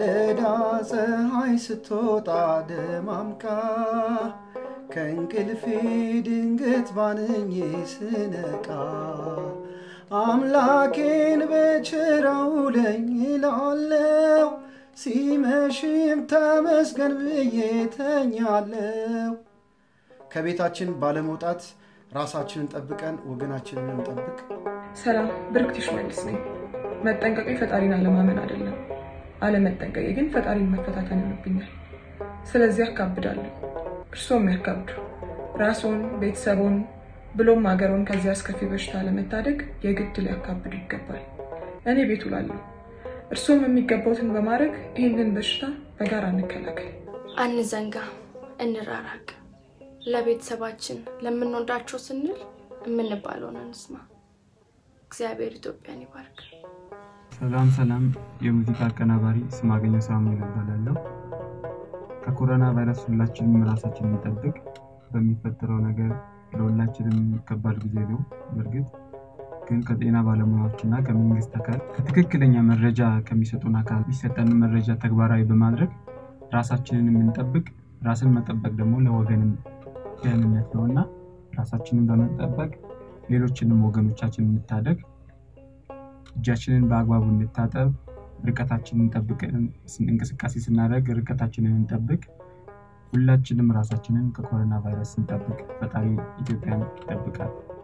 ማለዳ ፀሐይ ስትወጣ ደማምቃ ከእንቅልፌ ድንገት ባንኜ ስነቃ አምላኬን በቸር አውለኝ እላለሁ። ሲመሽም ተመስገን ብዬ ተኛለሁ። ከቤታችን ባለመውጣት ራሳችንን ጠብቀን ወገናችንን እንጠብቅ። ሰላም፣ ብርክትሽ መልስ ነኝ። መጠንቀቄ ፈጣሪን አለማመን አይደለም፣ አለመጠንቀቄ ግን ፈጣሪን መፈታተን ይሆንብኛል። ስለዚህ ያካብዳለሁ። እርስዎም ያካብዱ። ራስዎን፣ ቤተሰቦን ብሎም ሀገሮን ከዚህ አስከፊ በሽታ ለመታደግ የግድ ሊያካብዱ ይገባል። እኔ ቤት ውላለሁ። እርስዎም የሚገባውትን በማድረግ ይህንን በሽታ በጋራ እንከላከል። አንዘንጋ፣ እንራራቅ። ለቤተሰባችን ለምንወዳቸው ስንል የምንባለውን እንስማ። እግዚአብሔር ኢትዮጵያን ይባርክ። ሰላም ሰላም፣ የሙዚቃ አቀናባሪ ስማገኘው ሳሙኤል እባላለሁ። ከኮሮና ቫይረስ ሁላችንም ራሳችንን እንጠብቅ። በሚፈጠረው ነገር ለሁላችንም ከባድ ጊዜ ነው። በእርግጥ ግን ከጤና ባለሙያዎች እና ከመንግስት አካል ከትክክለኛ መረጃ ከሚሰጡን አካል የሚሰጠንን መረጃ ተግባራዊ በማድረግ ራሳችንን የምንጠብቅ ራስን መጠበቅ ደግሞ ለወገንም ደህንነት ነው እና ራሳችንን በመጠበቅ ሌሎችንም ወገኖቻችን እንታደግ። እጃችንን በአግባቡ እንታጠብ። ርቀታችንን ጠብቀን እንቅስቃሴ ስናደርግ ርቀታችንን እንጠብቅ። ሁላችንም ራሳችንን ከኮሮና ቫይረስ እንጠብቅ። ፈጣሪ ኢትዮጵያን ይጠብቃል።